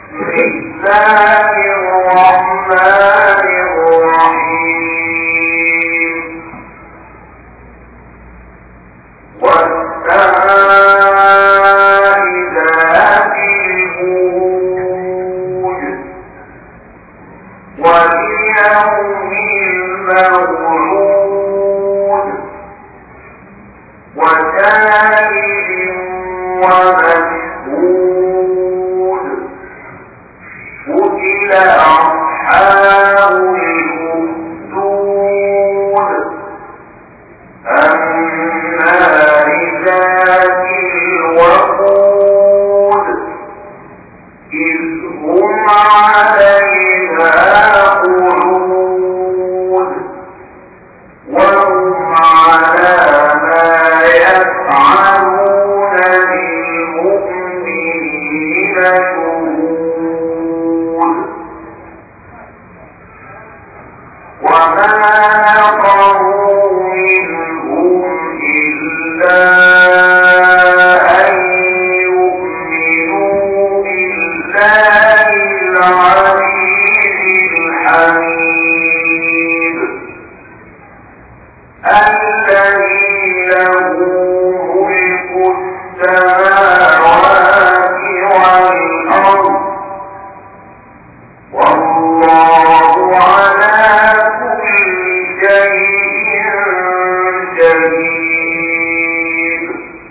الله الرحمن الرحيم والسماء ذات البروج واليوم الموعود وشاهد ومشهود قتل أصحاب الأخدود النار ذات الوقود إذ هم عليها قعود وهم على ما يفعلون بالمؤمنين شهود وما نقروا منهم إلا أن يؤمنوا بالله العزيز الحميد الذي له ملك السماوات والأرض والله على كل شيء شهيد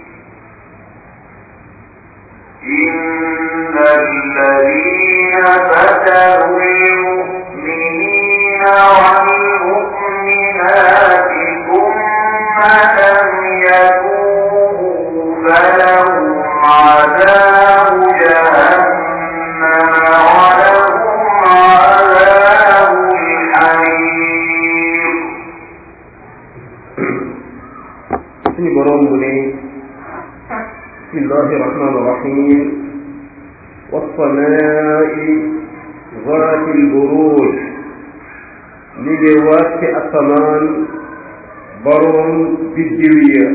إن الذين فتنوا المؤمنين والمؤمنات ثم لم يتوبوا فلهم عذاب جهنم ولهم عذاب الحريق suñu boroom bu ne bismillahi rahmani rahim wassamaa'i zaati lburuj li ngi waat ci asamaan boroom biddiw ya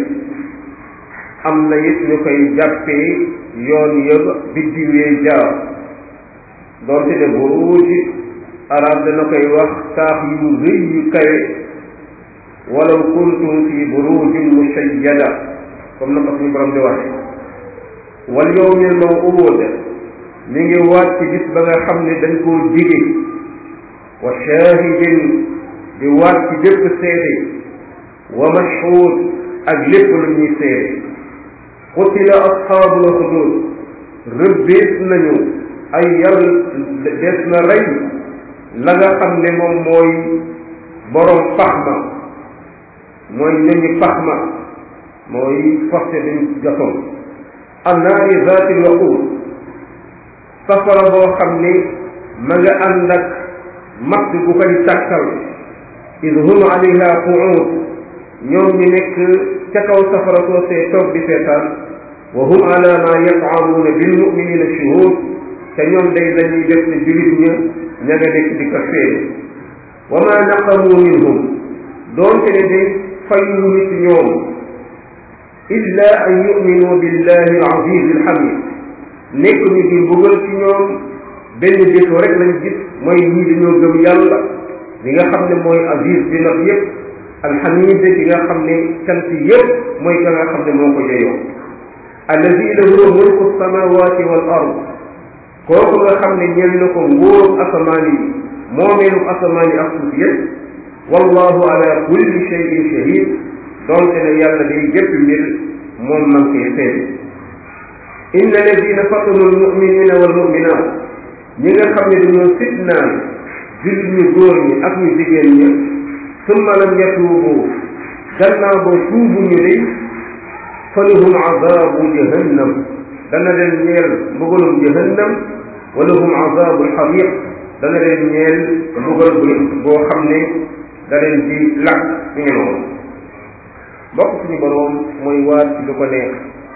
am na it ñu koy jàppee yoon yëpp biddiw yee jaar doonte ne buruj arab dana koy wax taax yu rëy yu kawe walaw kuntum fi burujin mushayyada comme na ko suñu borom di waxe wal yawmil maw'ud mi ngi waat ci bis ba nga xam ne dañ koo dige wa shahidin di waat ci lépp seede wa mashhud ak lépp lu ñuy seede qutila ashaabul uxdud rëbbees nañu ay yar des na rey la nga xam ne moom mooy borom pax ma mooy ñooñu pax ma mooy forcé dañ gasoon annaari zaati lwaquud safara boo xam ne ma nga ànd ak matt gu koy tàkkal id hum alayha quud ñoom ñu nekk ca kaw safara soosee toog di seetaan wa hum ala ma yafaaluuna bil muminina shuhud te ñoom day dañuy def ne julit ña ña nga nekk di ko feeñ wa ma naqamu minhum doonte ne day fayu nit ñoom illa an yuminu billahi alaziz alhamid nekk ñu di mbugal ci ñoom benn défaut rek lañ gis mooy ñii dañoo gëm yàlla li nga xam ne mooy aziz bi nag yépp alhamid ki nga xam ne cant yépp mooy ka nga xam ne moo ko jeyoo allazi lahu mulku samawati wal ard kooku nga xam ne ñeel na ko nguuru asamaan yi moomeelu asamaan yi ak suuf yépp wallahu ala kulli shay'in shahid doonte ne yàlla day jëpp mbir moom man koy seede inna alladina fatanu almuminina walmuminat ñi nga xam ne dañoo fitnaan jullit ñu góor ñi ak ñu jigéen ñi summa lam yatuubu gannaaw ba tuubu ñu day falahum azabu jahannam dana leen ñeel mbugalum jahannam walahum azabu alxariq dana leen ñeel mbugal bu boo xam ne da leen di lakk ñu ngi noonu mbokk suñu boroom mooy waat ci lu ko neex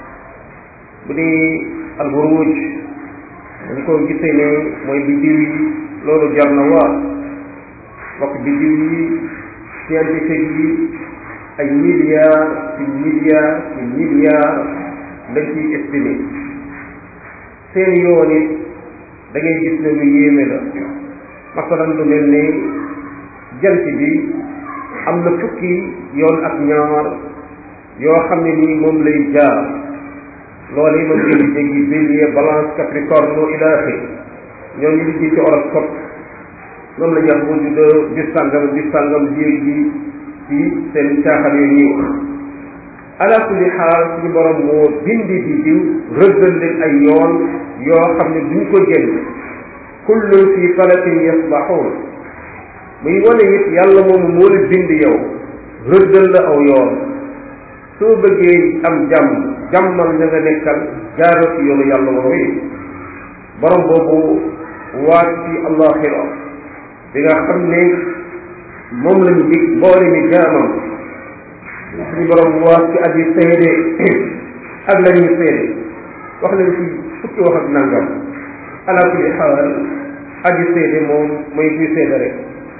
bu dee alburuj dañ ko gisee ne mooy biddiw yi loolu jar na waat mbokk biddiw yi scientifique yi ay milliards ci milliards ci milliards lañ ciy estimé seen yoon it da ngay gis ne lu yéeme la masalan lu mel ni jant bi am na fukki yoon ak ñaar yoo xam ne nii moom lay jaar loolu yi mën ngeen di dégg bélier balance capricorne ila axir ñooñu liggéey ci horoscope moom la ñuy wax bu juddoo bis sàngam bis sàngam jéeg ji ci seen caaxaan yooyu ñuy wax ala kulli xaal suñu borom moo bindi di diw rëddal leen ay yoon yoo xam ne duñ ko génn kullun fi falakin yasbaxuun muy wane it yàlla moomu moo la bind yow rëddal la aw yoon soo bëggee am jàmm jàmmal ña nga nekkal jaaroo ci yoonu yàlla woowu borom boobu waat ci allaxira bi nga xam ne moom lañu dig boole mi jaamam suñu borom waat ci aji seede ak la ñuy seede wax nañ ci fukki wax ak nangam ala kulli xaal aji seede moom mooy kuy seede rek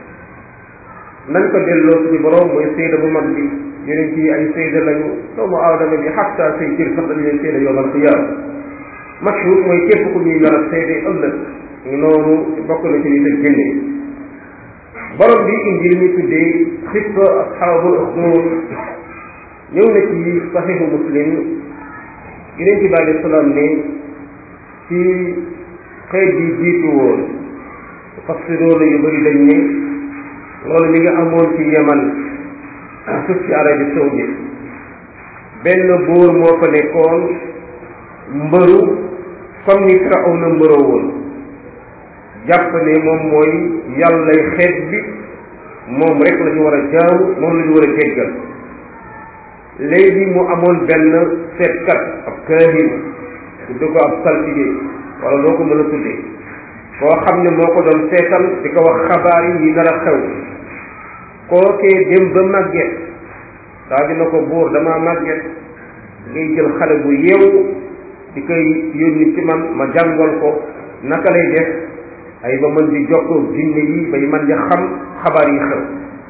nañ ko delloo suñu borom mooy seede bu mag bi yeneen ci ay seede lañu doomu aadama bi xatta say jër sax dañu leen seede yowmal qiyaama mashhur mooy képp ku ñuy nar a seede ëllëg noonu bokk na ci li te génne borom bi indi li muy tuddee xissa asxaabul uxduud ñëw na ci saxiixu muslim yeneen ci bàyyi salaam ne ci xeet bi jiitu woon fassiroona yu bëri dañ ne loolu mi nga amoon ci yaman suuf ci Arabie Saoudite benn buur moo fa nekkoon mbëru comme ni Firawna mbëroo woon jàpp ne moom mooy yàllay xeet bi moom rek la ñu war a jaamu moom la ñu war a jéggal léegi mu amoon benn seetkat ab kaahin tudde ko ab saltige wala loo ko mën a tuddee koo xam ne moo ko doon seetal di ko wax xabaar yi yi nar a xew kookee dem ba màgget daa dina ko buur damaa màgget ngay jël xale bu yeewu di koy yónni ci man ma jàngal ko naka lay def ay ba mën di jokkoo jinne yi bay man di xam xabaar yi xew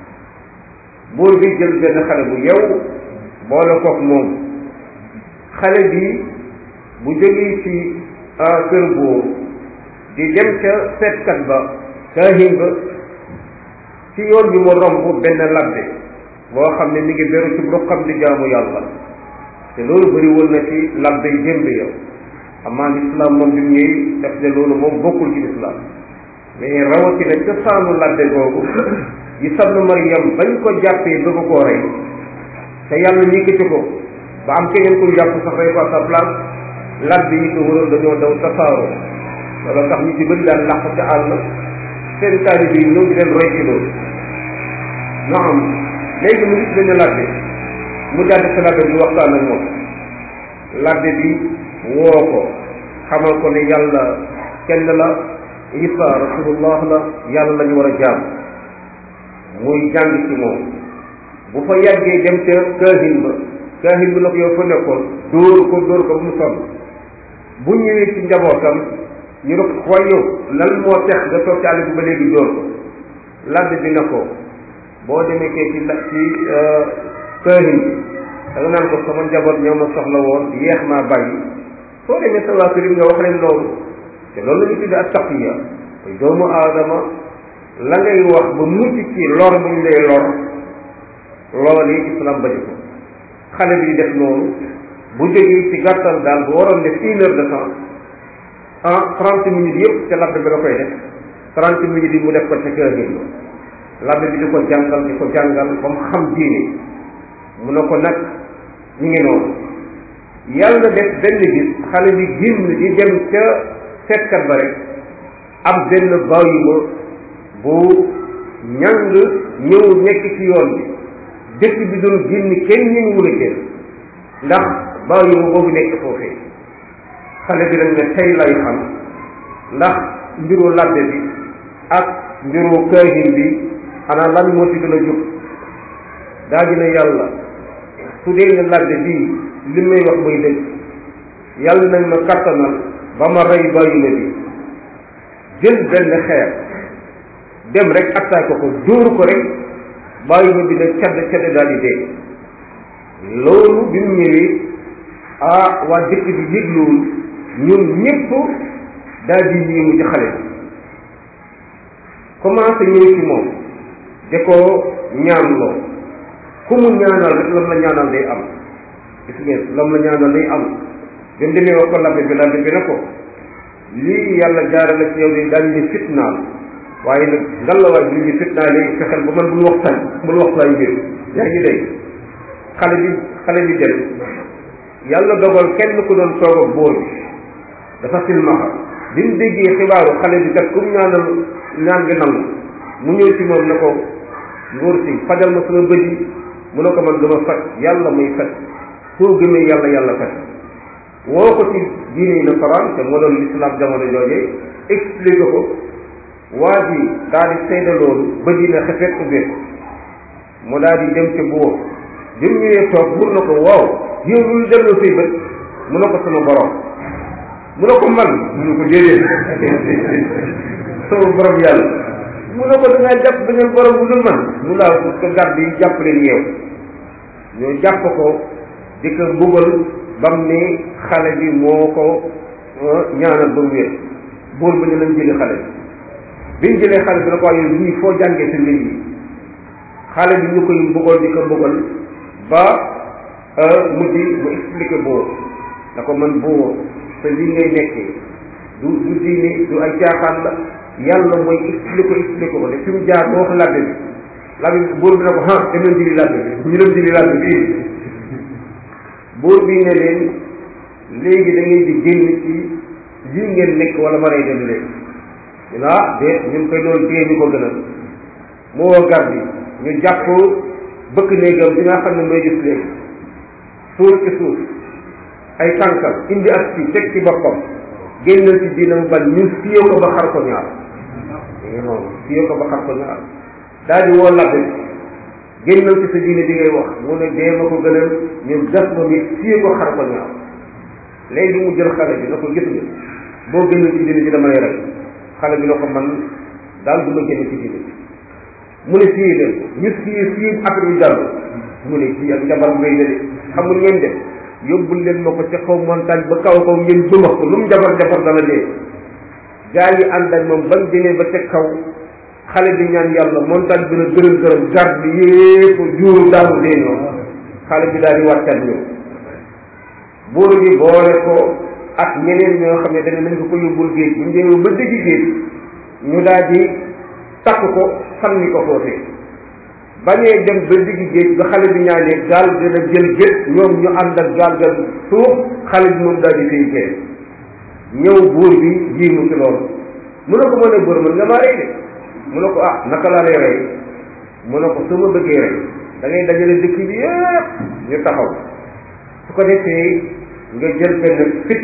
buur bi jël benn xale bu yeewu boole kook moom xale bi bu jógee ci kër buur di dem ca seetkat ba kaahin ba ci yoon bi mu romb benn labbe boo xam ne mi ngi beru ci ruqam di jaamu yàlla te loolu bëri woon na ci labbe yi démb yow amaa lislaam moom bi mu ñëw def ne loolu moom bokkul ci lislaam mais rawatina cosaanu labbe googu yi sabnu Maryam bañ ko jàppee bëgg koo rey te yàlla yëkkati ko ba am keneen ku jàpp sax rey ko à sa place labbe yi ko waroon dañoo daw tasaaroo loolu tax ñu ci bëri daan làq ci àll seen taalibe yi ñëw di leen roy ci loolu naam léegi mu gis benn labbe mu jàdd sa labbe bi waxtaan ak moom labbe bi woo ko xamal ko ne yàlla kenn la isa rasulullah la yàlla la ñu war a jaam muy jàng ci moom bu fa yàggee dem ca kaahin ba kaahin bi na ko yow fa nekkoon dóor ko dóor ko bu mu sonn bu ñëwee ci njabootam ñu ne ko waaye yow lan moo tex nga toog ci àll bi ba léegi dóor ko labbe bi na ko boo demee kee ci la ci kaahin bi da nga naan ko sama njaboot ñoo ma soxla woon yeex maa bàyyi soo demee sa waa kër nga wax leen loolu te loolu la ñu tuddee ak taqiya mooy doomu aadama la ngay wax ba mucc ci lor bu ñu lay lor loolu yi islam bañu ko xale bi di def noonu bu jógee ci gàttal daal bu waroon def une heure de temps en trente minutes yëpp ca labbe bi la koy def trente minutes yi mu def ko ca kër gi labbe bi di ko jàngal di ko jàngal ba mu xam diine mu ne ko nag ñu ngi noonu yàlla def benn bis xale bi génn di dem ca seetkat ba rek am benn bàyyima bu ñàng ñëw nekk ci yoon bi dëkk bi doon génn kenn ñu ngi wula génn ndax bàyyima boobu nekk foofee xale bi nag ne tey lay xam ndax mbiru labbe bi ak mbiru kaahin bi xanaa lan moo ci gën a jóg daa dina yàlla su dee ne labbe bii li may wax muy dëgg yàlla nañ ma kattanal ba ma rey bàyyima bi jël benn xeer dem rek attaqué ko dóor ko rek bàyyima bi ne cadd cadd daal di dee loolu bi mu ñëwee ah waa dëkk bi yëgluwul ñun ñëpp daal di yéemu ci xale bi commencé ñëw ci moom de ko ñaanloo ku mu ñaanal rek lam la ñaanal day am gis ngeen lam la ñaanal day am bi mu demee wax ko labbe bi labbe bi ne ko lii yàlla jaarale ci yow de dañ ñu fitnaal waaye nag ngallaawaay bi ñu fitnaal léegi fexeel ba man bul wax tan bul wax say mbir yaa ngi dégg xale bi xale bi jël yàlla dogal kenn ku doon toog ak boor bi dafa silmaxa bi mu déggee xibaaru xale bi kat comme ñaanal ñaan gi nangu mu ñëw ci moom ne ko ngóor si fajal ma sama bët yi mu ne ko man dama faj yàlla muy faj soo gëmee yàlla yàlla faj woo ko ci diine yi nasaraan te moo doon l'islam jamono joojee expliqué ko waa ji daal di seede loolu bët yi ne xefet ubbeeku mu daal di dem ca buur bi mu ñëwee toog mun na ko waaw yow lu delloo say bët mu ne ko sama borom mu ne ko man mu ne ko déedéet sama borom yàlla mu ne ko da ngaa jàpp beneen borom bu dul man mu laa ko gàdd yi jàpp leen yeew ñoo jàpp ko di ko mbugal bam ne xale bi moo ko ñaanal ba mu wér buur bi ne lañ jëli xale bi biñ jëlee xale bi ne ko waaye lii foo jàngee sa mbir yi xale bi ñu koy mbugal di ko mbugal ba mujj mu expliqué buur na ko man buur te lii ngay nekkee du du diine du ay caaxaan la yàlla mooy expliqué expliqué ko de fi mu jaar ba wax labbe bi labbe bi buur bi ne ko ah dem leen jëli labbe bi ñu dem jëli labbe bi buur bi ne leen léegi da ngeen di génn ci lii ngeen nekk wala ma rey dem leen ñu ne ah déet ñun koy doon téye ñu ko gënal mu woo gar bi ñu jàpp bëkk néegam bi nga xam ne mooy gis léegi suuf ci suuf ay tànkam indi ak ci teg ci boppam génnal ci diina mu bañ ñun fiye ko ba xar ko ñaar ñu noonu fiye ko ba xar ko ñaar daal di woo labbe bi génnal ci sa diine bi ngay wax mu ne dee ma ko gënal ñu gas ma mi fiye ko xar ko ñaar léegi mu jël xale bi na ko gis nga boo génnal ci diine ji dama lay rey xale bi na ko man daal du ma génn ci diine mu ne fii leen ñu fii fii après bi jàll mu ne kii ak njabar ngay de xamul ngeen def yóbbul leen ma ko ca kaw montagne ba kaw kaw ngeen bëmax ko lu mu jabar jabar dana dee gaa yi ànd ak moom bañ demee ba ca kaw xale bi ñaan yàlla montagne bi na gërëm gërëm garde yépp juuru daanu dee ñoom xale bi daal di wàccat ñëw buur bi boole ko ak ñeneen ñoo xam ne dañ nañ ko ko yóbbul géej bu ñu demee ba dëgg géej ñu daal di takk ko sànni ko foofee bañee dem ba digg géej ba xale bi ñaanee gaal dina jël géej ñoom ñu ànd ak gaal ga suuf xale bi moom daal di fay géej ñëw buur bi jiimu ci loolu mu ne ko mën a buur mën nga maa rey de mu ne ko ah naka laa lay rey mu ne ko su ma bëggee rey da ngay dajale dëkk bi yëpp ñu taxaw su ko defee nga jël benn fit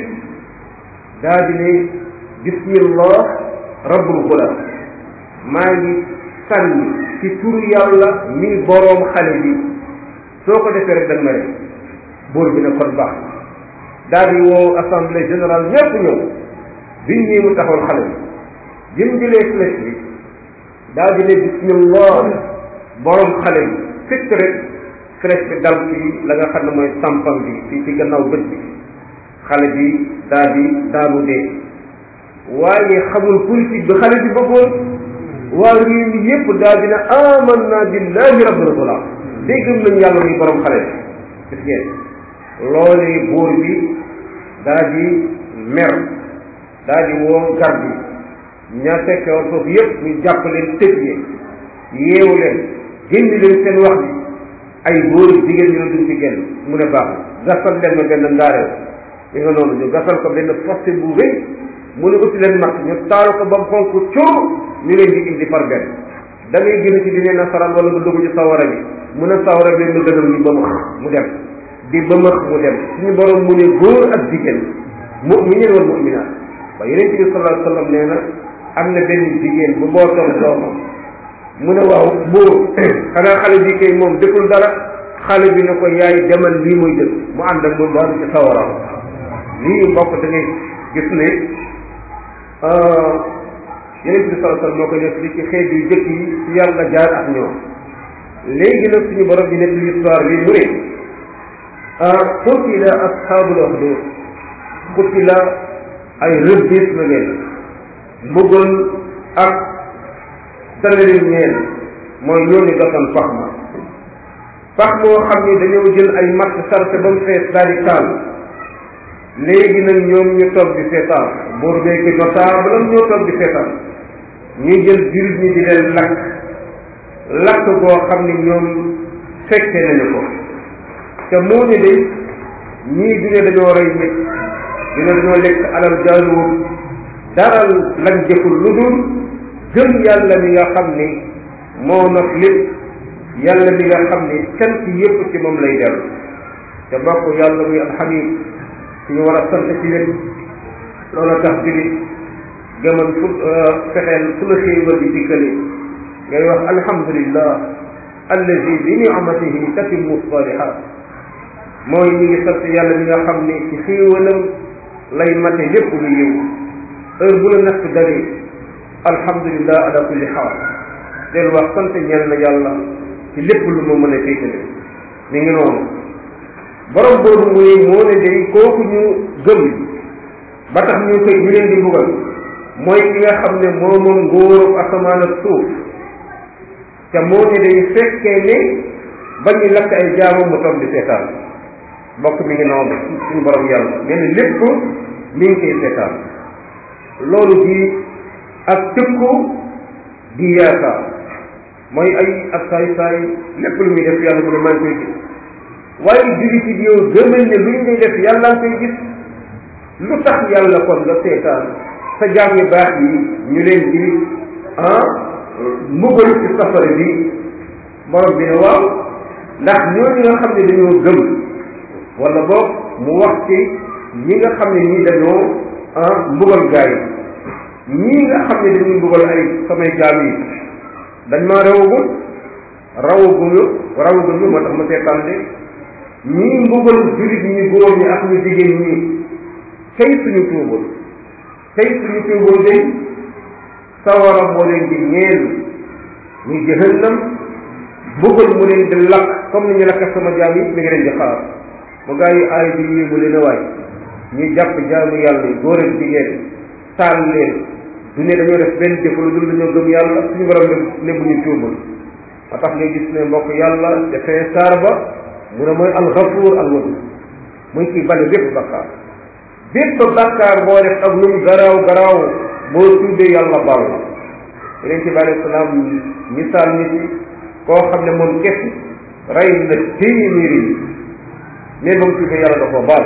daal di ne bismillah rabbul gulam maa ngi sànni ci turu yàlla mi boroom xale bi soo ko defee rek dañ ma rek buur bi ne kon baax daal di woo assemblée générale ñépp ñëw biñ ñëw mu taxawal xale bi bi mu jëlee flèche bi daal di ne bismillah boroom xale bi fekk rek flèche bi dal ci la nga xam ne mooy sampam bi ci ci gannaaw bët bi xale bi daal di daanu dee waaye xamul politique bi xale bi bëggoon waa réew mi yépp daal dina amanna billahi rabbil gulam day gëm nañ yàlla muy borom xale bi gis ngeen loolee buur bi daal di mer daal di woo garde yi ña fekke woon foofu yépp ñu jàpp leen tëj leen yeewu leen génn leen seen wax bi ay góor jigéen ñu ne duñ ci génn mu ne baax gasal leen ma benn ngaareew li nga noonu ñu gasal ko benn fossé bu rëy mu ne uti leen max ñu taal ko ba mu xonk cóor ñu leen di indi par benn da ngay génn ci dine nasaraan wala nga dugg ci sawara bi mu ne sawara bi mu gënal ñu ba max mu dem di ba max mu dem suñu borom mu ne góor ak jigéen mu'minin wal mu'minaat ba yeneen bi sallallahu alayhi wa sallam nee na am na benn jigéen bu bootoon doomam mu ne waaw buur xanaa xale bi kay moom deful dara xale bi ne ko yaay demal lii muy def mu ànd ak moom daal ci sawara lii mbokk da ngay gis ne yeneen bi sallallahu alayhi wa sallam moo ko def li ci xeet yu jëkk yi ci yàlla jaar ak ñoom léegi nag suñu borom bi nekk histoire bi mu ne qutila ashabul ukhdud qutila ay rëbbis na leen mbugal ak dana leen ñeel mooy ñooñu gasoon pax ma pax moo xam ni dañoo jël ay matt sarse ba mu fees daal di taal léegi nag ñoom ñu toog di seetaan buur beeg notable am ñoo toog di seetaan ñuy jël jullit ñi di leen lakk lakk boo xam ni ñoom fekke nañu ko te moo ne de ñii du ne dañoo rey nit du ne dañoo lekk alal jaaluwul dara lañ jëful lu dul gëm yàlla mi nga xam ni moo not lépp yàlla mi nga xam ni cant yépp ci moom lay dellu te bokk yàlla muy alxamid suñu war a sant ci lépp loolu tax julit gëmal fu fexeel fu la xéewal di dikkale ngay wax alhamdulillah allazi bi ni'matihi tatimmu salihat mooy ñi ngi sant yàlla mi nga xam ni ci xéewalam lay mate lépp lu yiw heure bu la natt dalee alhamdulillah ala kulli xaal del wax sant ñeel na yàlla ci lépp lu ma mën a féetale mi ngi noonu borom boobu muy moo ne day kooku ñu gëm ba tax ñu koy ñu leen di mbugal mooy ki nga xam ne moo moom nguuru asamaan ak suuf te moo ne day fekkee ne ba ñu lakk ay jaamu mu toog di seetaan bokk mi ngi noonu suñu borom yàlla mel lépp mi ngi koy seetaan loolu di ak tëkku di yaakaar mooy ay ak saay saay lépp lu muy def yàlla mu ne maa ngi koy gis waaye jullit yi yow gëmal ne luñ lay def yàlla nga koy gis lu tax yàlla kon nga seetaan sa jaam yu baax yi ñu leen di ah mbugal ci safara bi borom bi ne waaw ndax ñooñu nga xam ne dañoo gëm wala boog mu wax ci ñi nga xam ne ñii dañoo ah mbugal gaa yi ñii nga xam ne dañuy mbugal ay samay jaam yi dañ maa rawagul rawaguñu rawaguñu moo tax ma seetaan de ñii mbugal jullit ñi góor ñi ak ñu jigéen ñi kay suñu tuubul kay suñu tuubul de sawara moo leen di ñeel muy jahannam mbugal mu leen di lakk comme ni ñu lakk sama jaam yi mi ngi leen di xaar mu gaa yi aay bi yéemu leen a waay ñu jàpp jaamu yàlla yi góor ak jigéen taal leen du ne dañoo def benn jëf lu dul dañoo gëm yàlla suñu borom ne ne bu ñu tuubul ba tax ngay gis ne mbokk yàlla dafay saar ba mu ne mooy alxafuur alwadud muy kii bale bépp bakkaar bépp bakkaar boo def ak lu mu garaaw garaaw boo tuubee yàlla baal la yeneen ci bi alei salaam misaal nit yi koo xam ne moom kese rey na téeméeri yi mais ba mu tuubee yàlla da koo baal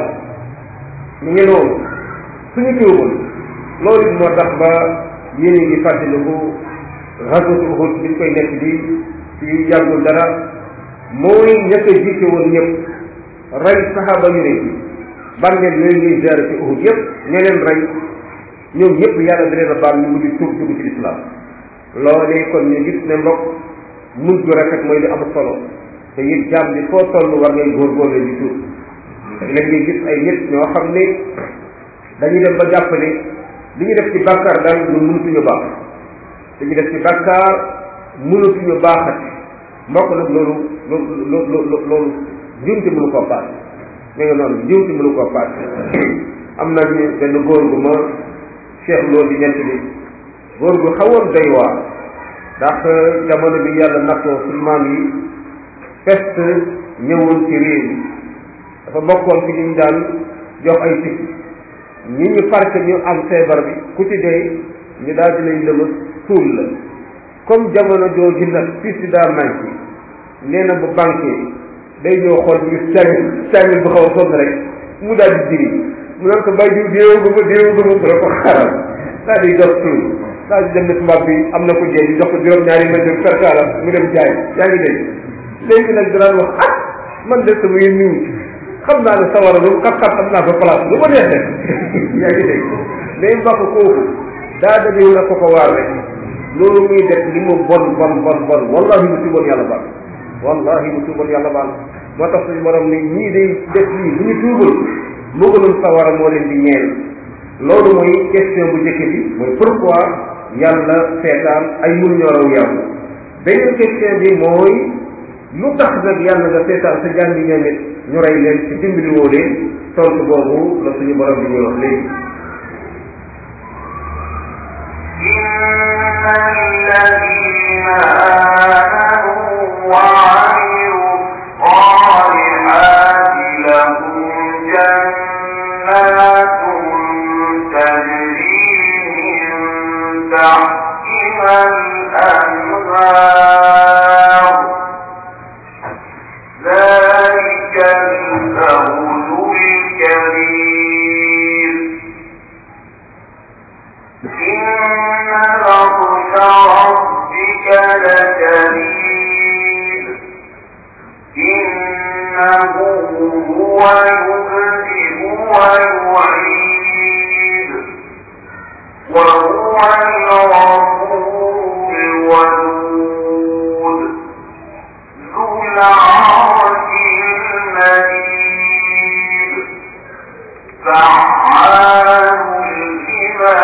ñu ngi noonu suñu tuubul loolu moo tax ba yéen a ngi fàttaliku xasatu Uhud bi ñu koy nekk di ci yàggul dara mooy ñett a jiite woon ñëpp rey saxaaba yu ne bànneel yooyu ñuy jaar ci Uhud yëpp ña leen rey ñoom ñëpp yàlla da leen a baal ñu mujj tuub dugg ci lislaam loolee kon ñu gis ne mbokk mujj gu rafet mooy li am solo te it jaam bi foo toll war ngay góorgóorlu di tuub léegi ngay gis ay nit ñoo xam ne dañuy dem ba jàpp ne li ñu def ci bàkkaar daal ñun mënutuñu baax li ñu def ci bàkkaar mënutuñu baaxati mbokk nag loolu loolu loolu loolu njuumte mënu koo paas mi nga noonu njuumte mënu koo paas am na ñu benn góor gu ma cheikh loolu di ñett bi góor gu xawoon doy waar ndax jamono bi yàlla nattoo suñu maam yi peste ñëwoon ci réew mi dafa bokkoon ci ñu daan jox ay tikk ñi ñu farke ñu am feebar bi ku ci dee ñu daal di lay lëmas suul la comme jamono jooju nag fii si daa manqué nee na bu banqué day ñëw xool ñu càngil càngil bu xaw a sonn rek mu daal di jiri mu naan ko bàyyi diw déewu guma déewu guma ko la ko xaral daal di jox suul daal di dem ne tubaab bi am na ko jee ñu jox ko juróom-ñaari mètre perkala mu dem jaay yaa ngi dégg léegi nag danaan wax ah man de sama yéen niw xam naa ne sawara lu xat-xat am naa fa place lu ma neex def yaa ngi dégg mais mbokk kooku daa dañu la ko ko waar rek loolu muy def li mu bon bon bon bon wallahi mu tuuboon yàlla baal wallahi mu tuuboon yàlla baal moo tax suñu borom ni ñii day def lii bu ñu tuubul mbugalum sawara moo leen di ñeel loolu mooy question bu njëkk bi mooy pourquoi yàlla seetaan ay mun ñoo raw yàlla beneen question bi mooy lu tax nag yàlla nga seetaan sa jàng ñoom it ñu rey leen ci dimbali woo leen tontu boobu la suñu borom bi ñuy wax léegi الذين آمنوا وعملوا الصالحات لهم جنات تجري من تحتها الأنهار ذلك الفوز الكبير إن بطش ربك لشديد إنه هو يبدئ ويعيد وهو الغفور الودود ذو العرش المجيد فعال لما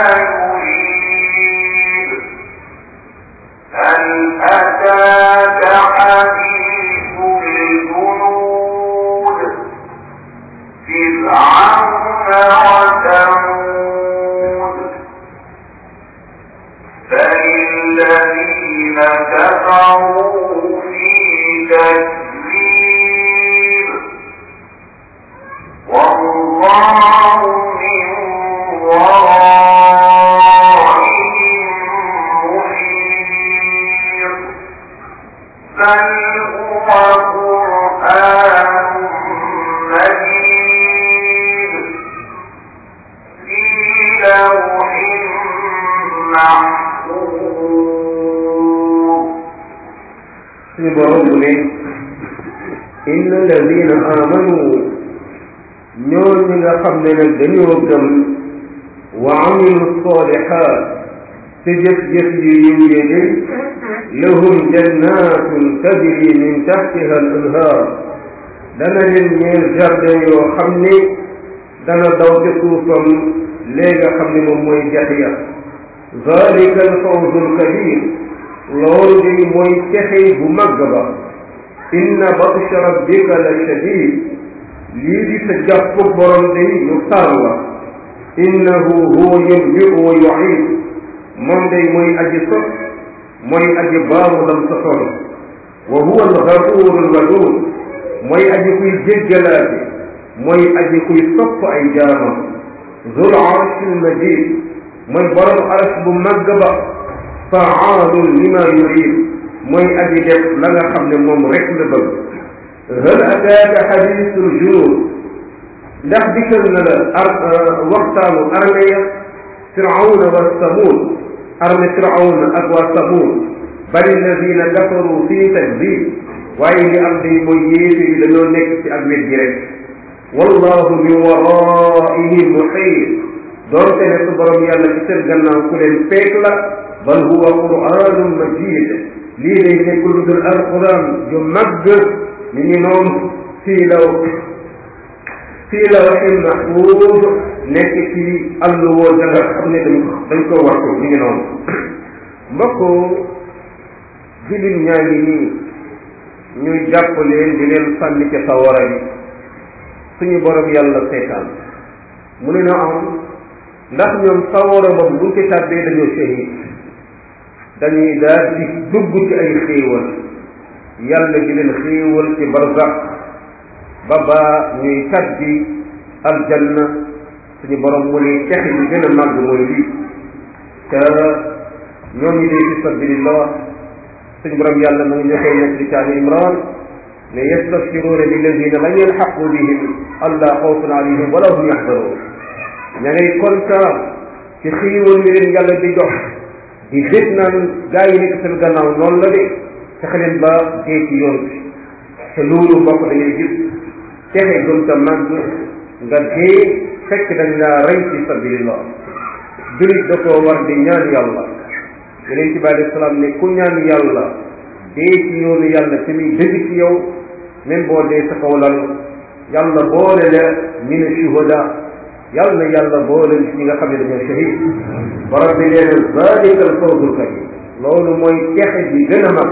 يريد هل أتاك حديث الجنود فرعون وثمود فالذين كفروا في تكذيب والله من ورائهم محيط بل هو قرآن مجيد في لوح محفوظ suñu borom mu ne inna alladina amanu ñoo ñi nga xam ne nag dañoo gëm wa amilu salihat te jëf-jëf yu yiw yi de lahum jannatun tajri min tahtiha al anhar dana leen ñeel jardin yoo xam ne dana daw ca suufam léegi nga xam ne moom mooy jax ya zalika al fawzu al kabir loolu day mooy texey bu màgg ba inna batsha rabbika la shadid lii di sa jàpp borom day lu tar la innahu huwa yubdi'u wa yu'id moom day mooy aji sos mooy aji baamu lam sosoon wa huwa al-ghafuur al-waduud mooy aji kuy jéggalaate mooy aji kuy sopp ay jaamam zul arsh al-majid mooy borom arsh bu màgg ba faalun lima yurid mooy aji def la nga xam ne moom rek la bëgg hal ataaka xadiisul junuud ndax dikkal na la ar waxtaanu arme ya firawna wa samuud arme firawna ak waa samuud bal alladina kafaru fii takdib waaye li am day mooy yéefe yi dañoo nekk ci ak wet gi rek wallahu min waraihim muxiit doonte ne su borom yàlla ci seen gannaaw ku leen peek la bal huwa qur'anun majid lii day nekk lu dul alquran ju màgg mi ngi noonu fii law fii lawhin mahfuuz nekk ci alluwa da nga xam ne dañ dañ ko wattu mi ngi noonu mbokk jullit ñaa ngi nii ñuy jàpp leen di leen sànni ca sawara bi suñu borom yàlla seetaan mu ne na am ndax ñoom sawara boobu buñ ci tàbbee dañoo shahid dañuy daal di dugg ci ay xéewal yàlla di leen xéewal ci barzax ba ba ñuy tàbbi aljanna suñu borom mu ne texe yi gën a màgg mooy lii te ñooñu dee fi sabilillah suñu borom yàlla mu ngi joxee nekk ci caani imran ne yastabshiruuna lilladina lam yalxaqu bihim alla xawfun alayhim wala hum yaxzanuun ña ngay kontaan ci xéewal mi leen yàlla di jox di dégg naan gaa yi nekk seen gannaaw noonu la de fexe leen ba dee ci yoon bi te loolu mbokk da ngay gis texe gën ta màgg nga dee fekk dañ laa rey ci sabilillah julit da koo war di ñaan yàlla yeneen ci bàyyi salaam ne ku ñaan yàlla dee ci yoonu yàlla te muy dëgg ci yow même boo dee sa kaw lal yàlla boole la min shuhada yàlla na yàlla boole ñi nga xam ne dañoo shahid borom bi nee na zalika al fawzul kabir loolu mooy texe bi gën a mag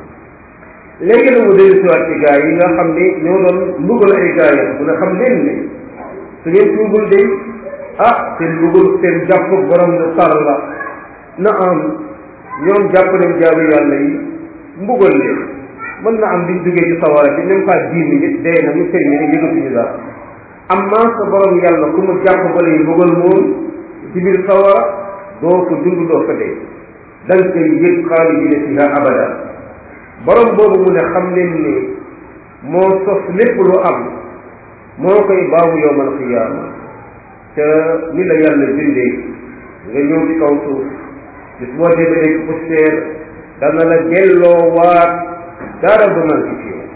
léegi nag mu dellu siwaat ci gaa yi nga xam ne ñoo doon mbugal ay gaa yi mu ne xam leen ne su ngeen tuubul de ah seen mbugal seen jàpp borom na tar la na am ñoom jàpp nañ jaamu yàlla yi mbugal leen mën na am liñ duggee ci sawara bi même pas dix minutes dee na ñu sëriñ ne yëgatuñu dara amma sa borom yàlla ku mu jàpp ba lay mbugal moom ci biir sawara doo ko dund doo ko dee da nga koy yëg xaalidina fiha abada borom boobu mu ne xam leen ne moo sos lépp lu am moo koy baawu yowmal qiyaama te ni la yàlla bindee nga ñëw ci kaw suuf bis boo demee nekk poussière dana la delloo waat dara du manqué ci yow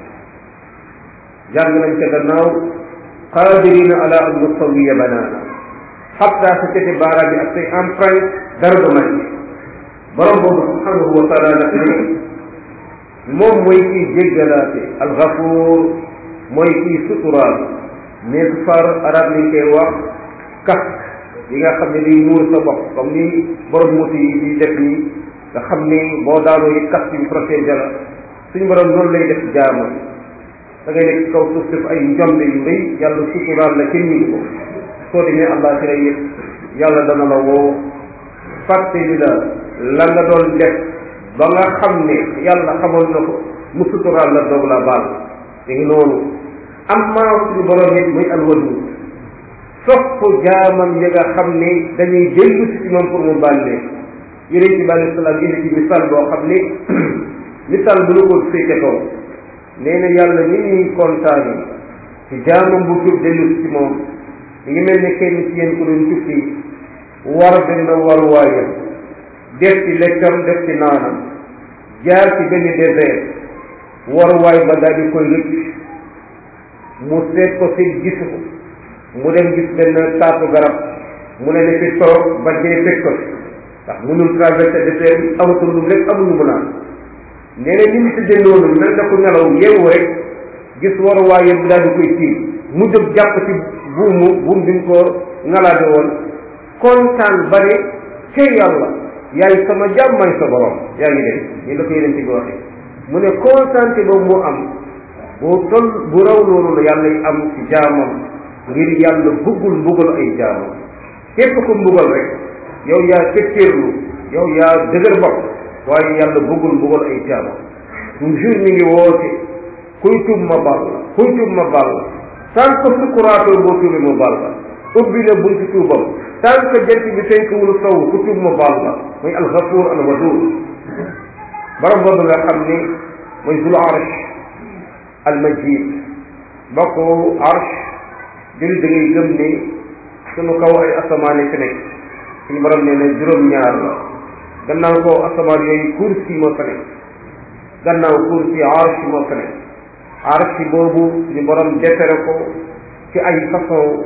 jàng nañ ca gannaaw qadirina ala an nusawiya banaana xatta sa cati baaraam bi ak say empreinte dara du manqué borom boobu subhanahu wa taala nag ne moom mooy kiy jéggalaate alxafuur mooy kiy suturaal mais far arab liñ koy wax kas yi nga xam ne day muur sa bopp comme ni borom moto yi di def nii nga xam ni boo daanoo yi kas yu protégé la suñu borom noonu lay def jaamam da ngay nekk ci kaw suuf def ay njombe yu rëy yàlla suturaal la kenn ñu ko soo demee allah ci yëpp yàlla dana la woo fàtte li la la nga doon def ba nga xam ne yàlla xamoon na ko mu suturaal la doog la baal te ngi noonu am maa suñu borom it muy alwadu sopp jaamam yi nga xam ne dañuy dellu si ci moom pour mu baal leen yonent bi alayhi salaam indi ci misaal boo xam ne misaal bu la ko féete kaw nee na yàlla ni ñuy kontaane ci jaamam bu jub dellu si ci moom mi ngi mel ne kenn ci yéen ku doon tukki war benn waruwaayam def ci lekkam def ci naanam jaar ci benn désert waruwaay ba daal di koy rëcc mu seet ko seet gisu ko mu dem gis benn taatu garab mu ne ne fi toog ba dee fekk ko ndax mënul traversé désert bi amatul lu lekk amul lu mu naan nee na ni mu tëddee noonu mel na ko nelaw yeewu rek gis waruwaayam bi daal di koy tiim mu jóg jàpp ci buumu buum bi mu ko ngalaade woon kontaan ba ne cey yàlla yaay sama jàmm may sa borom yaa ngi dem ni la ko yeneen ci bi waxee mu ne kontaante boobu mu am bu tol bu raw loolu la yàlla yi am ci jaamam ngir yàlla bëggul mbugal ay jaamam képp ku mbugal rek yow yaa fetteerlu yow yaa dëgër bopp waaye yàlla bëggul mbugal ay jaamam toujours mi ngi woote kuy tub ma bal la kuy tub ma bal la tant que sukkuraatoo boo tuubee ma bal la ubbi na bunti tuubam tant que jant bi fenk wulu sow ku tuub ma bal la muy alxafuur al waduud borom boobu nga xam ni mooy zul arsh al majid bokk arsh jëli da ngay gëm ni sunu kaw ay asamaan yi fi nekk suñu borom nee na juróom-ñaar la gannaaw kaw asamaan yooyu kursi moo fa nekk gannaaw kursi arsh moo fa nekk arsh boobu suñu borom defere ko ci ay façon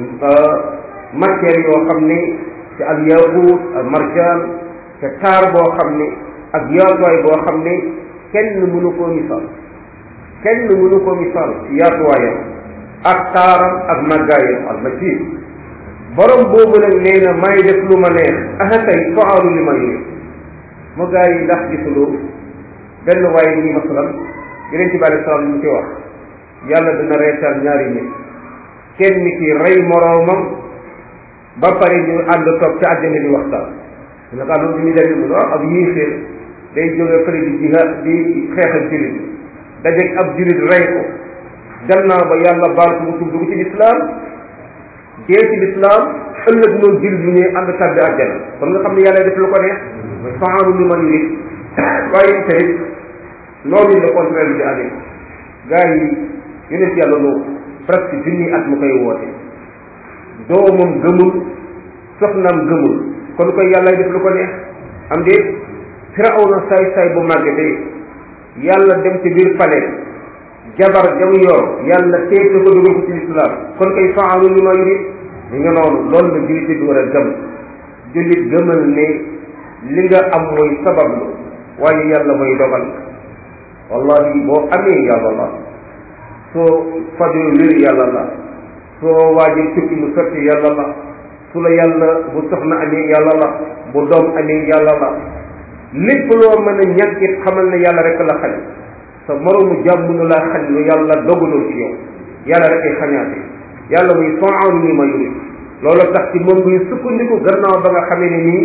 matière yoo xam ni ci al yaqut al marjaan te taar boo xam ni ak yaatuwaay boo xam ni kenn mënu koo misaal kenn mënu koo misaal ci yaatuwaayam ak taaram ak màggaayam al majid borom boobu nag nee na may def lu ma neex aha tey faalu li ma yéex mu gaa yi ndax gisuloo benn waaye nii masalan yeneen ci bi alei salaam ñu ci wax yàlla dina reetaan ñaari nit kenn ki rey moroomam ba pare ñu ànd toog ci àjjana di waxtaan su ne loolu bi ñu demee mu ne waaw ab yéeféer day jóge fële di jihaad di xeexal jullit dajeeg ab jullit rey ko gannaaw ba yàlla baal ko mu tuub dugg ci lislaam dee ci lislaam ëllëg noonu jullit bi ñuy ànd tàbbi àjjana kon nga xam ne yàlla def lu ko neex mooy faalu li man yurid waaye tamit noonu le contraire bi di amee gars yi yonent yàlla loo presque junni at mu koy woote doomam gëmul soxnaam gëmul kon koy yàlla def lu ko neex am déet firawna saay saay bu màgge de yàlla dem ci biir palais jabar jam yor yàlla teeg na ko dugal ko ci lislaam kon koy faalu li ma yurid li nga noonu loolu la jullit bi war a gëm jullit gëmal ne li nga am mooy sabablu waaye yàlla mooy dogal wallahi boo amee yàlla la soo fajoo wér yàlla la soo waajee tukki mu sotti yàlla la su la yàlla bu soxna amee yàlla la bu doom amee yàlla la lépp loo mën a ñàkk it xamal ne yàlla rek la xañ sa moroomu jàmm nu laa xañ lu yàlla dogalul ci yow yàlla rek ay xañaate yàlla muy faalu ni ma yuri loolu tax ci moom ngay sukkandiku gannaaw ba nga xamee ne nii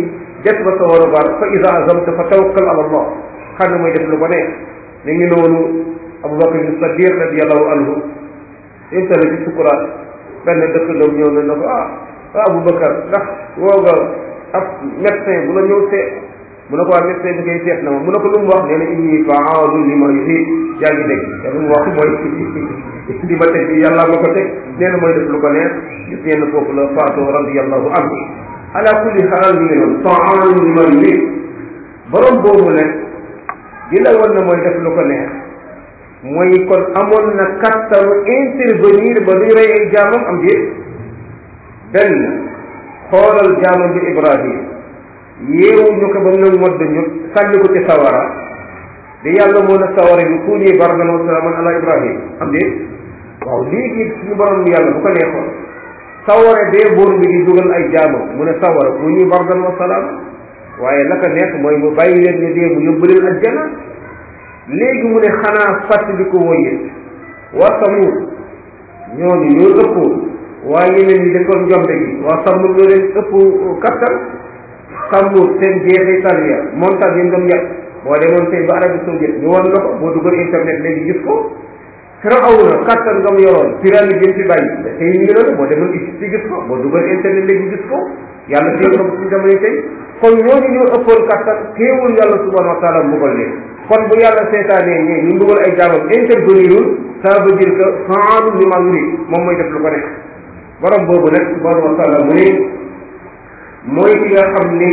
def ba sa war a bar fa isa azamta fa tawakkal ala allah xam ne mooy def lu ko neex mi ngi noonu abubakar bin sadiq radiallahu anhu intala ci sukuraat benn dëkk doom ñëw na na ko ah ah abubakar ndax woo nga ab médecin bu la ñëw seet mu ne ko waa médecin bi ngay seet na ma mu ne ko lu mu wax nee na inni faalu li ma yuhib yaa ngi dégg te lu mu wax mooy di ma teg bi yàlla ma ko teg nee na mooy def lu ko neex gis ngeen foofu la faatoo radiallahu anhu ala kulli xaal mi ngi noonu faalu li ma yuhib borom boobu nag di la wan na mooy def lu ko neex mooy kon amoon na kattanu intervenir ba luy rey ay jaamam am déet benn xoolal jaamam bi Ibrahim yeewu ñu ko ba mu ne modd ñu sànni ko ci sawara di yàlla moo na sawara bi ku ñuy bardan wa salaaman ala Ibrahim am déet waaw léegi suñu borom bi yàlla bu ko neexoon sawara bee boor bi di dugal ay jaamam mu ne sawara ku ñuy bardan wa salaam waaye la ko neex mooy mu bàyyi leen ñu dee mu yóbbu leen ajjana léegi mu ne xanaa fàttali ko woyee waa Samud ñooñu ñoo ëpp waa yeneen ñi dëkkoon njombe gi waa Samud ñoo leen ëpp kattan Samud seen jeexital ya montagne yi doon yàq boo demoon tey ba Arabie Saoudite ñu wan la ko boo duggoon internet léegi gis ko Firawna kattan nga mu yoroon pyramide yi fi bàyyi tey ñu ngi noonu boo demoon Égypte gis ko boo duggoon internet léegi gis ko yàlla téye ko ci jamono tey kon ñooñu ñoo ëppoon kattan teewul yàlla subhanahu wa taala mbugal leen kon bu yàlla seetaanee ñee ñu mbugal ay jaamam intervenirul ça veut dire que faalu li ma yurid moom mooy def lu ko nekk borom boobu nag subhanahu wa taala mu ne mooy ki nga xam ne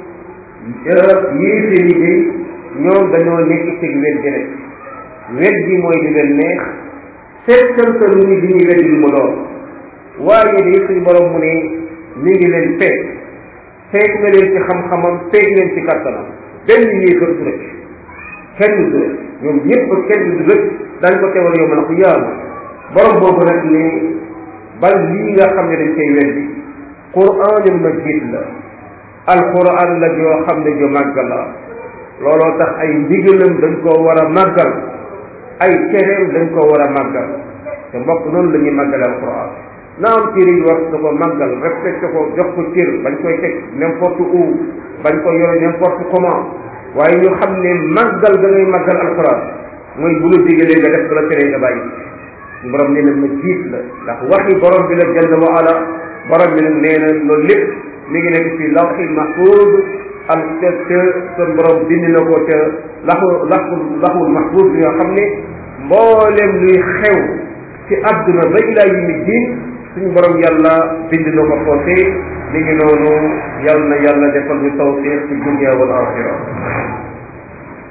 yéeféer yi day ñoom dañoo nekk ci wet gi rek wet gi mooy di leen neex seetal sa lu ñu di ñuy wet lu mu doon waaye day suñu borom mu ne mi ngi leen peeg peeg na leen ci xam-xamam peeg leen ci kattanam benn yéefar du rëcc kenn du rëcc ñoom ñëpp kenn du rëcc dañ ko teewal yow ma ne ko yaama borom boobu nag ne bal lii nga xam ne dañ koy weddi quranul majid la alquran la joo xam ne ju màgg la looloo tax ay ndigalam dañ koo war a màggal ay tereem dañ koo war a màggal te mbokk noonu la ñuy màggale alquran na am téere yi war da ko màggal respecté ko jox ko cër bañ koy teg n'importe où bañ ko yore n'importe comment waaye ñu xam ne màggal da ngay màggal alquran mooy bu la digalee nga def la tere nga bàyyi borom nee na ma jiit la ndax waxi borom bi la jalla wa ala borom bi nag nee na loolu lépp mi ngi nekk ci lawxi mahfuz al te te son borom bind na ko te laxu laxu laxul mahfuz bi nga xam ne mboolem luy xew ci àdduna ba ilaa yawmi diin suñu borom yàlla bind na ko foofee mi ngi noonu yàlla na yàlla defal ñu tawfiq ci dunya wal axira